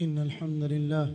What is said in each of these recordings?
إن الحمد لله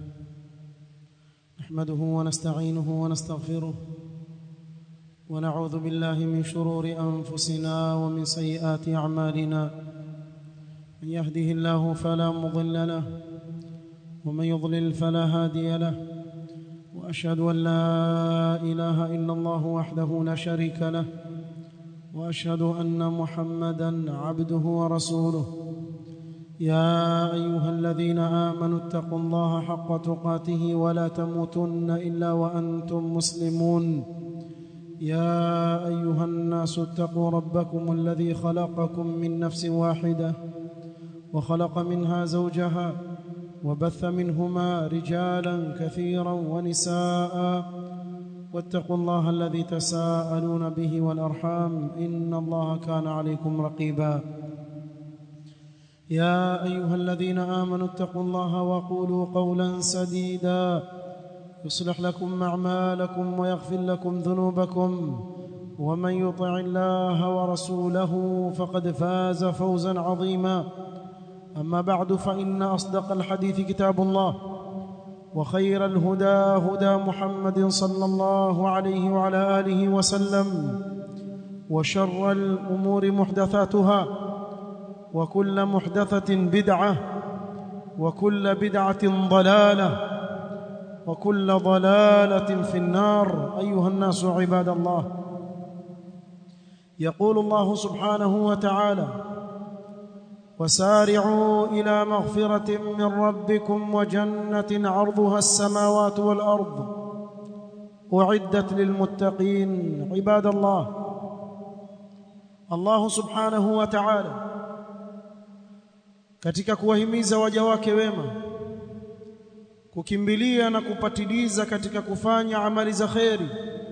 نحمده ونستعينه ونستغفره ونعوذ بالله من شرور أنفسنا ومن سيئات أعمالنا من يهده الله فلا مضل له ومن يضلل فلا هادي له وأشهد أن لا إله إلا الله وحده لا شريك له وأشهد أن محمدا عبده ورسوله يا ايها الذين امنوا اتقوا الله حق تقاته ولا تموتن الا وانتم مسلمون يا ايها الناس اتقوا ربكم الذي خلقكم من نفس واحده وخلق منها زوجها وبث منهما رجالا كثيرا ونساء واتقوا الله الذي تساءلون به والارحام ان الله كان عليكم رقيبا يا ايها الذين امنوا اتقوا الله وقولوا قولا سديدا يصلح لكم اعمالكم ويغفر لكم ذنوبكم ومن يطع الله ورسوله فقد فاز فوزا عظيما اما بعد فان اصدق الحديث كتاب الله وخير الهدى هدى محمد صلى الله عليه وعلى اله وسلم وشر الامور محدثاتها وكل محدثة بدعة وكل بدعة ضلالة وكل ضلالة في النار أيها الناس عباد الله يقول الله سبحانه وتعالى وسارعوا إلى مغفرة من ربكم وجنة عرضها السماوات والأرض أعدت للمتقين عباد الله الله سبحانه وتعالى katika kuwahimiza waja wake wema kukimbilia na kupatiliza katika kufanya amali za kheri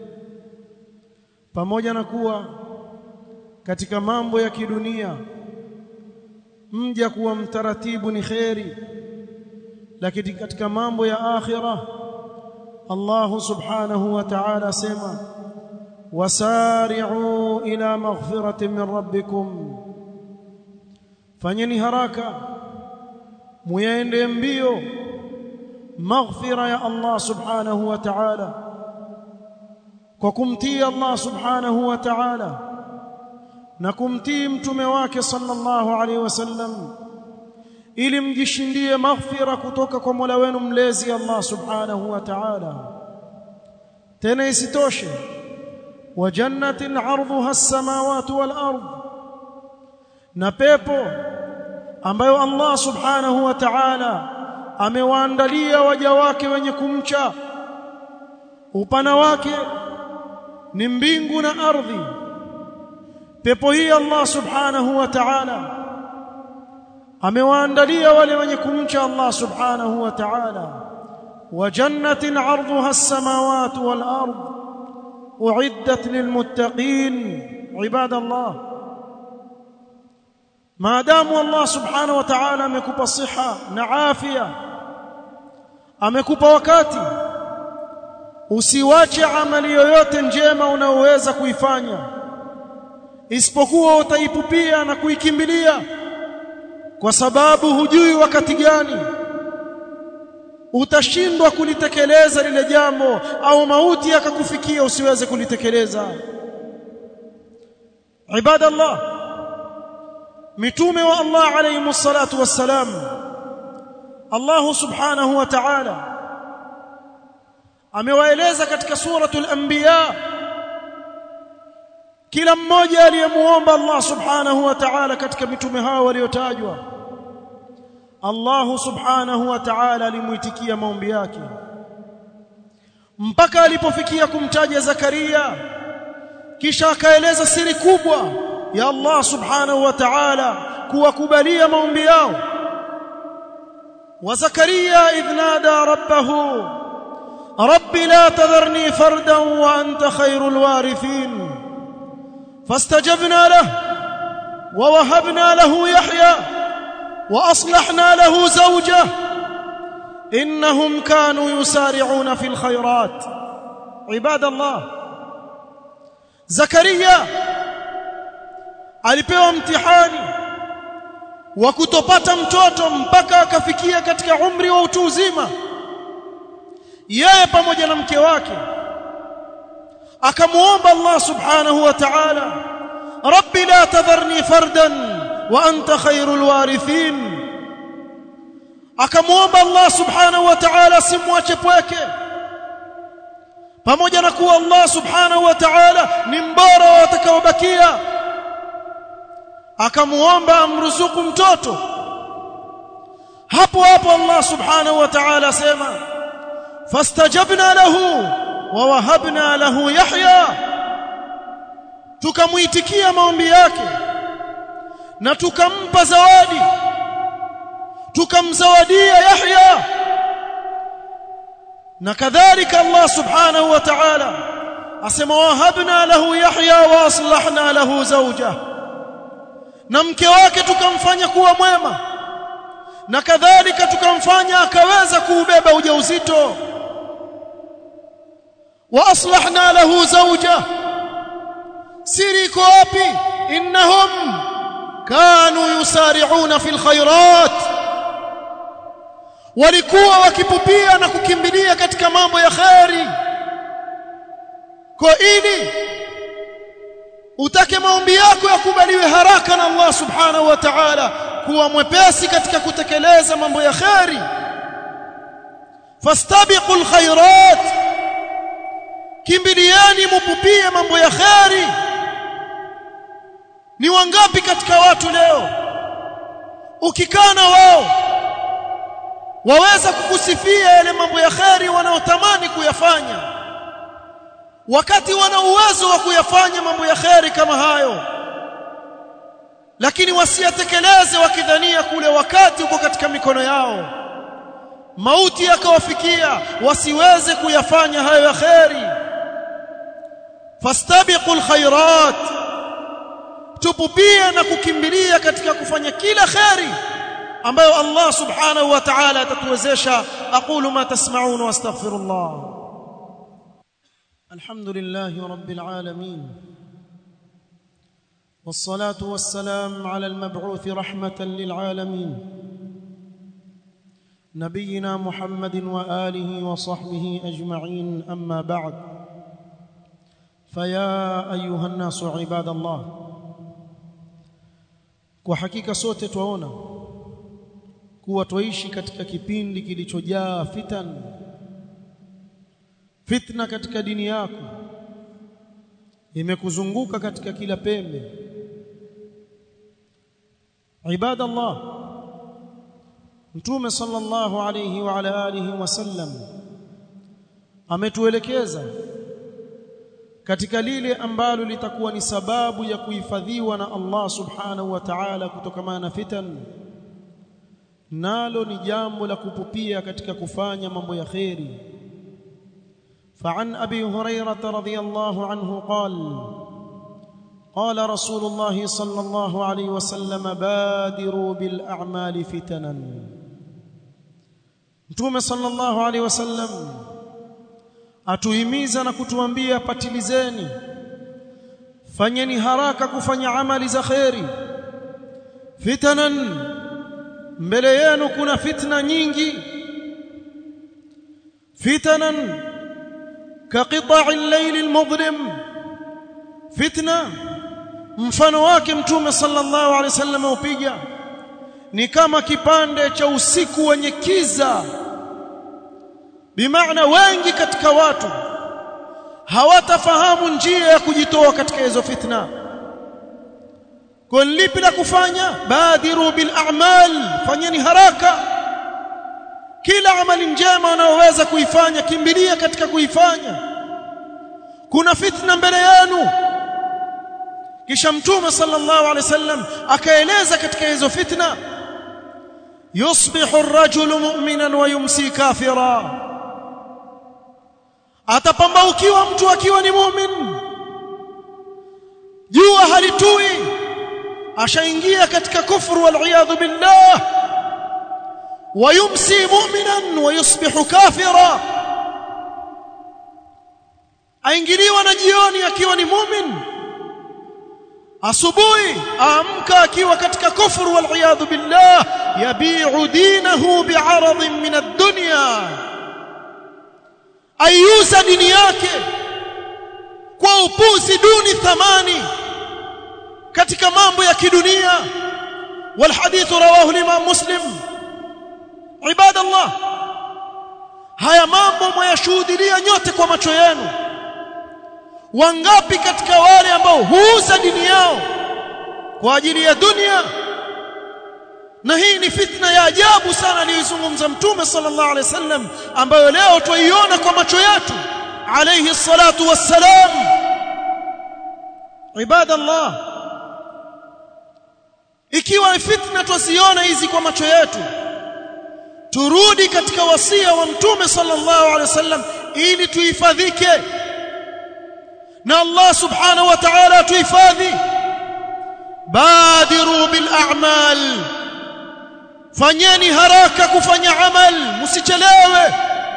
pamoja na kuwa katika mambo ya kidunia mja kuwa mtaratibu ni kheri lakini katika mambo ya akhira Allah subhanahu wa ta'ala sema wasari'u ila maghfiratin min rabbikum fanyeni haraka muyaende mbio maghfira ya Allah subhanahu wa ta'ala kwa kumtii Allah subhanahu wa ta'ala na kumtii mtume wake sallallahu alaihi wasallam ili mjishindie maghfira kutoka kwa Mola wenu mlezi Allah subhanahu wa ta'ala tena isitoshe wa jannatin 'arduha as-samawati wal ardh na pepo ambayo Allah subhanahu wa ta'ala amewaandalia waja wake wenye kumcha upana wake ni mbingu na ardhi pepo hii Allah subhanahu wa ta'ala amewaandalia wale wenye kumcha Allah subhanahu wa ta'ala wa jannatin 'arduha as-samawati wal ard u'iddat lilmuttaqin ibadallah maadamu Allah subhanahu wa ta'ala amekupa siha na afya amekupa wakati usiwache amali yoyote njema unaoweza kuifanya isipokuwa utaipupia na kuikimbilia kwa sababu hujui wakati gani utashindwa kulitekeleza lile jambo au mauti yakakufikia usiweze kulitekeleza ibadallah mitume wa Allah alayhi salatu wassalam Allah subhanahu wa ta'ala amewaeleza katika suratul anbiya kila mmoja aliyemuomba Allah subhanahu wa ta'ala katika mitume hao waliotajwa Allah subhanahu wa ta'ala alimuitikia maombi yake mpaka alipofikia kumtaja Zakaria kisha akaeleza siri kubwa ya Allah subhanahu wa ta'ala kuwakubalia maombi yao wa Zakaria idh nada rabbahu rabbi la tadharni fardan wa anta khairul warithin fastajabna lahu wa wahabna lahu yahya wa aslahna lahu zawjah innahum kanu yusari'una fil khairat ibadallah Zakaria alipewa mtihani wa kutopata mtoto mpaka akafikia katika umri wa utu uzima yeye pamoja na mke wake akamuomba Allah subhanahu wa ta'ala rabbi la tadharni fardan wa anta khairul warithin akamuomba Allah subhanahu wa ta'ala simwache pweke pamoja na kuwa Allah subhanahu wa ta'ala ni mbora wa watakaobakia akamuomba amruzuku mtoto hapo hapo Allah subhanahu wa ta'ala sema fastajabna lahu wa wahabna lahu yahya tukamuitikia maombi yake na tukampa zawadi tukamzawadia yahya na kadhalika Allah subhanahu wa ta'ala asema wahabna lahu yahya wa aslahna lahu zawjah na mke wake tukamfanya kuwa mwema na kadhalika tukamfanya akaweza kuubeba ujauzito wa aslahna lahu zawjah siri iko wapi innahum kanu yusari'una fil khairat walikuwa wakipupia na kukimbilia katika mambo ya khairi kwa ili utake maombi yako yakubaliwe haraka na Allah subhanahu wa ta'ala kuwa mwepesi katika kutekeleza mambo ya khairi fastabiqul khairat kimbiliani mupupie mambo ya khairi ni wangapi katika watu leo ukikaa na wao waweza kukusifia yale mambo ya kheri wanaotamani kuyafanya wakati wana uwezo wa kuyafanya mambo ya kheri kama hayo lakini wasiyatekeleze wakidhania kule wakati uko katika mikono yao mauti yakawafikia wasiweze kuyafanya hayo ya kheri fastabiqul khairat tupupie na kukimbilia katika kufanya kila kheri ambayo Allah subhanahu wa ta'ala atatuwezesha aqulu ma tasma'un wa astaghfirullah alhamdulillahi rabbil alamin والصلاه والسلام على المبعوث رحمه للعالمين نبينا محمد واله وصحبه اجمعين اما بعد فيا ايها الناس عباد الله وحقيقه sote twaona kuwa twaishi katika kipindi kilichojaa fitan fitna katika dini yako imekuzunguka katika kila pembe ibada Allah mtume sallallahu alayhi wa ala alihi wasallam ametuelekeza katika lile ambalo litakuwa ni sababu ya kuhifadhiwa na Allah subhanahu wa ta'ala kutokana na fitan nalo ni jambo la kupupia katika kufanya mambo ya kheri فعن ابي هريره رضي الله عنه قال قال رسول الله صلى الله عليه وسلم بادروا بالاعمال فتنا mtume sallallahu alaihi wasallam atuhimiza na kutuambia patilizeni fanyeni haraka kufanya amali za kheri fitanan mbele yenu kuna fitna nyingi fitanan كقطع الليل المظلم فتنه mfano wake mtume sallallahu alaihi wasallam upiga ni kama kipande cha usiku wenye kiza bimaana wengi katika watu hawatafahamu njia ya kujitoa katika hizo fitna kwa lipi la kufanya badiru bil a'mal fanyeni haraka kila amali njema unayoweza kuifanya kimbilia katika kuifanya kuna fitna mbele yenu kisha mtume sallallahu alaihi wasallam akaeleza katika hizo fitna yusbihu ar-rajulu mu'minan wa yumsi kafira atapambaukiwa mtu akiwa ni mu'min jua halitui ashaingia katika kufru wal iyadhu billah ويمسي مؤمنا ويصبح كافرا aingiliwa na jioni akiwa ni mumin asubuhi amka akiwa katika kufuru wal iyadhu billah yabi'u dinahu bi'aradin min ad-dunya ayuza dini yake kwa upuzi duni thamani katika mambo ya kidunia wal hadith rawahu al-imam muslim ibadallah haya mambo mwayashuhudia nyote kwa macho yenu wangapi katika wale ambao huuza dini yao kwa ajili ya dunia na hii ni fitna ya ajabu sana aliyozungumza mtume sallallahu alaihi wasallam ambayo leo twaiona kwa macho yetu alayhi salatu wassalam ibadallah ikiwa fitna twaziona hizi kwa macho yetu turudi katika wasia wa mtume sallallahu alaihi wasallam ili tuhifadhike na Allah subhanahu wa ta'ala tuhifadhi badiru bil a'mal fanyeni haraka kufanya amal msichelewe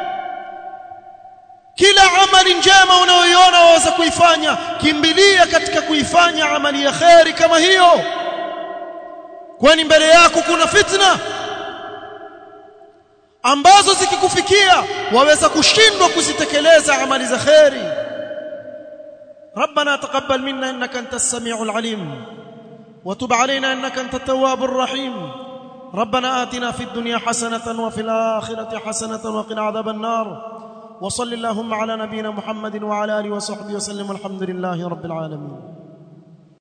kila amali njema unayoiona waweza kuifanya kimbilia katika kuifanya amali ya khairi kama hiyo kwani mbele yako kuna fitna ambazo zikikufikia waweza kushindwa kuzitekeleza amali za khairi ربنا تقبل منا انك انت السميع العليم وتب علينا انك انت التواب الرحيم ربنا آتنا في الدنيا حسنة وفي الآخرة حسنة وقنا عذاب النار وصل اللهم على نبينا محمد وعلى آله وصحبه وسلم والحمد لله رب العالمين